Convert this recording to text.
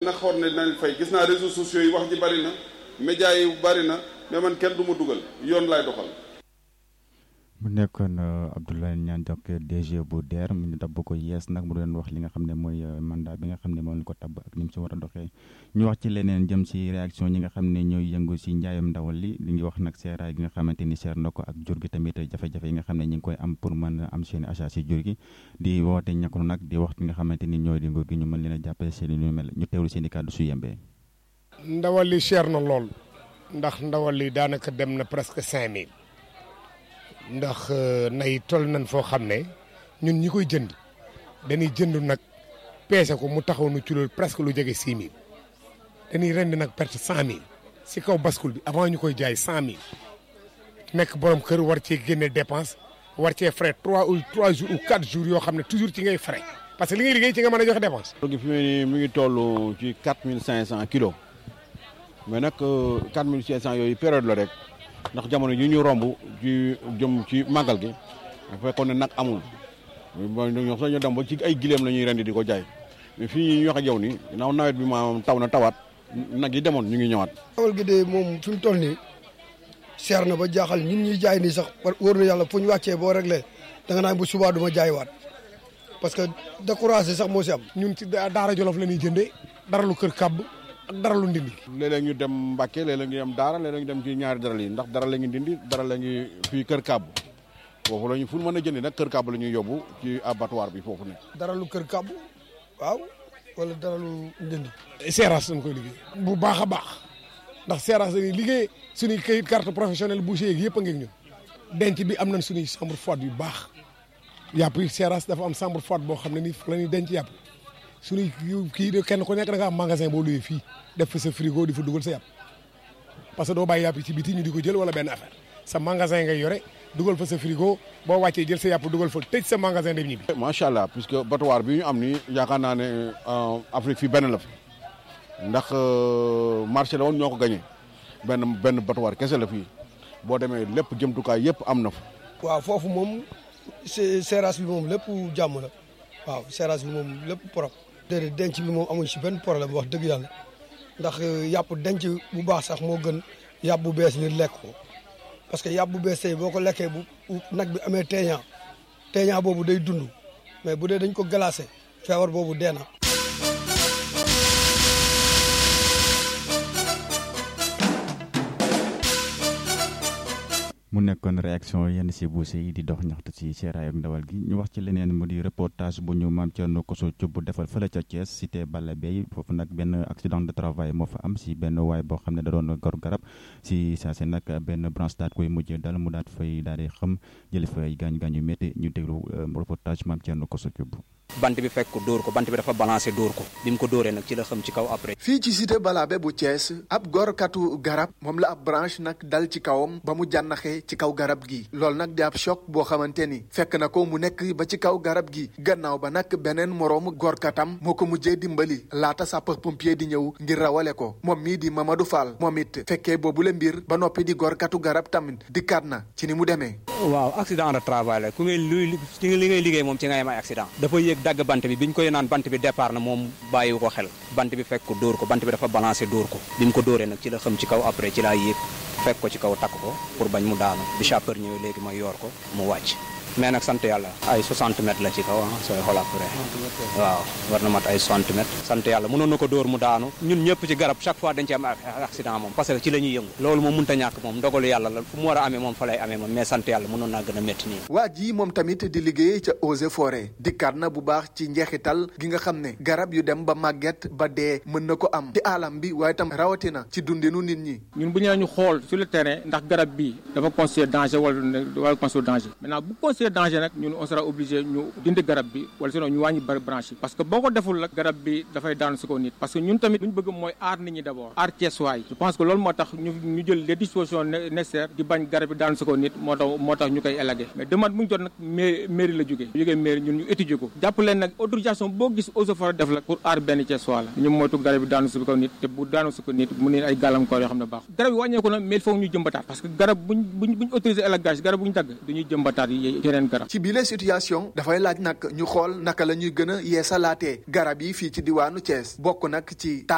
dina xool ne dinañ fay gis naa réseaux sociaux yi wax ji bari na médias yi bari na mais man kenn du ma dugal yoon laay doxal. mu nekkoon Abdoulaye Niane donc DG bu DER mu ñu tabb ko yees nag mu doon wax li nga xam ne mooy mandat bi nga xam ne moom la ko tabb ak ni mu si war a doxee ñu wax ci leneen jëm si réaction ñi nga xam ne ñooy yëngu si njaayam ndawal li li ngi wax nag seeraay gi nga xamante ni seer na ko ak jur gi tamit jafe-jafe yi nga xam ne ñu ngi koy am pour mën a am seen achat si jur gi di woote ñàkkul nag di wax nga xamante ni ñooy di nguur gi ñu mën leen a jàppale seen i ñu mel ñu teewlu seen i kàddu su yembee. ndawal li cher na lool ndax ndawal li daanaka dem na presque cinq mille ndax nay toll nañ foo xam ne ñun ñi koy jënd dañuy jënd nag peese ko mu taxaw nu ci loolu presque lu jege six mille dañuy rend nag perte cent mille si kaw bascule bi avant ñu koy jaay cent mille nekk borom kër war cee génne dépense war cee frais trois ou trois jours ou quatre jours yoo xam ne toujours ci ngay frais parce que li ngay liggéey ci nga mën a joxe dépense. gi fi mu ne nii mi ngi toll ci quatre mille cinq cent kilos mais nag quatre mille cinq cent yooyu période la rek. ndax jamono yi ñu romb ci jëm ci màggal gi fekkoon ne nag amul ñoo sax ñu dem ba ci ay gileem la ñuy rendi di ko jaay mais fii ñu wax ak yow ni ginnaaw nawet bi maanaam taw na tawaat nag yi demoon ñu ngi ñëwaat. ndawal gi de moom fi mu toll nii seer na ba jaaxal ñun ñuy jaay nii sax wóor na yàlla fu ñu wàccee boo réglé da nga naan bu subaa du ma jaaywaat parce que découragé sax moo si am. ñun ci Daara Jolof la ñuy jëndee dara lu kër kàbb ak dara lu ndindi. léeg-léeg ñu dem Mbacke léeg-léeg ñu dem Daara léeg-léeg ñu dem ci ñaari daral yi ndax dara la ngi dindi dara la ngi fii kër kàbb foofu la ñu fu mën a jëndi nag kër kàbb la ñuy yóbbu ci abattoir bi foofu ne dara lu kër kàbb waaw wala dara lu ndindi. seeraas dañ koy liggéey. bu baax a baax ndax seeraas dañuy liggéey suñuy kayit carte professionnelle boucher yeeg yëpp a ngi ñun denc bi am nañ suñuy chambre froide yu baax yàpp yi seeraas dafa am chambre froide boo xam ne nii fa la ñuy denc yàpp suñuy kii de kenn ku nekk da nga am magasin boo luyee fii def fa sa frigo di fa dugal sa yàpp parce que doo bàyyi yàpp yi ci biti ñu di ko jël wala benn affaire sa magasin ngay yore dugal fa sa frigo boo wàccee jël sa yàpp dugal fa tëj sa magasin dem ñibbi. macha allah puisque batoir bi ñu am nii yaakaar naa ne Afrique fii benn la fi ndax marché la woon ñoo ko gagné benn benn batoir kese la fii boo demee lépp jëmtukaay yëpp am na fa. waaw foofu moom seeraas bi moom lépp jàmm la waaw seeraas bi moom lépp propre. déedéet denc bi moom amuñ si benn problème wax dëgg yàlla ndax yàpp denc bu baax sax moo gën yàpp bu bees nit lekk ko parce que yàpp bu bees tey boo ko lekkee bu nag bi amee teeñaa teeñaa boobu day dund mais bu dee dañ ko glacé feebar boobu dee na mu nekkoon réaction yenn si buuse yi di dox ñaxtu si seeraay ak ndawal gi ñu wax ci leneen mu di reportage bu ñu maam Thierno Koso Thioub defal fële ca Thiès cité Balla Bey foofu nag benn accident de travail moo fa am si benn waay boo xam ne da doon gor garab si saa si nag benn branche daat koy mujjee dal mu daat fay daal di xam jële fay gaañu gaañu métti ñu déglu reportage maam Thierno Koso Thioub bant bi fekk ko dóor ko bant bi dafa balancé dóor ko bi mu ko dóoree nag ci la xam ci kaw après. fii ci cité Balabé bu Thiès ab gorkatu garab moom la ab branche nag dal ci kawam ba mu jànnaxee ci kaw garab gi loolu nag di ab choc boo xamante ni fekk na ko mu nekk ba ci kaw garab gi gannaaw ba nag beneen moroomu gorkatam moo ko mujjee dimbali laata sapeur pompier di ñëw ngir rawale ko moom mii di Mamadou Fall moom it fekkee boobu la mbir ba noppi di gorkatu garab tamit dikkaat na ci ni mu demee. waaw accident de travail la ku ngay luy ci li ngay liggéey moom ci ngay am ay accident dafa yéeg dagg bant bi biñ koy naan bant bi départ na moom bàyyiwu ko xel bant bi fekk ko dóor ko bant bi dafa balancé dóor ko bi mu ko dóoree nag ci la xam ci kaw après ci laa yéeg fekk ko ci kaw takk ko pour bañ mu daanu bi chauffeur ñëwee léegi ma yor ko mu wàcc mais nag sant yàlla ay 60 mètres la ci kaw ah sooy xool après waaw war na mat ay 60 mètres sant yàlla mënoon na ko dóor mu daanu ñun ñëpp ci garab chaque fois dañ ci am accident moom parce que ci la ñuy yëngu loolu moom mënta ñàkk moom ndogalu yàlla la fu mu war a amee moom fa lay amee moom mais sant yàlla mënoon naa gën a métti nii waa ji moom tamit di liggéey ca eaux et forêt dikkaat na bu baax ci njeexital gi nga xam ne garab yu dem ba màgget ba dee mën na ko am ci alam bi waaye tam rawatina ci dundinu nit ñi ñun bu ñu ñu xool sur le terrain ndax garab bi dafa considéré danger wala wala considéré danger maintenant bu considéré danger nag ñun on sera obligé ñu dindi garab bi wala sinon ñu wàññi bari branche yi parce que boo ko deful nag garab bi dafay daanu si ko nit parce que ñun tamit lu ñu bëgg mooy aar nit ñi d' abord aar Ceesuwaay je pense que loolu moo tax ñu ñu jël les dispositions nécessaires di bañ garab bi daanu si ko nit moo tax moo tax ñu koy élagué mais demande bu ñu jot nag mairie mairie la jógee jógee mairie ñun ñu étudier ko jàpp leen nag autorisation boo gis eaux et forêt def la pour aar benn Ceesuwaay la ñu moytu garab bi daanu si ko nit te bu daanu si ko nit mu ne ay gàllankoor yoo xam ne baax garab yi wàññeeku na mais il faut ñu jëmbataat parce que garab buñ buñ buñ autorisé élagage garab bu ñu dagg dañuy jëmbataat yeneen garab ci bile situation dafay laaj nag ñu xool naka la ñuy gën a yeesalaatee garab yi fii ci diwaanu Thiès bokk nag ci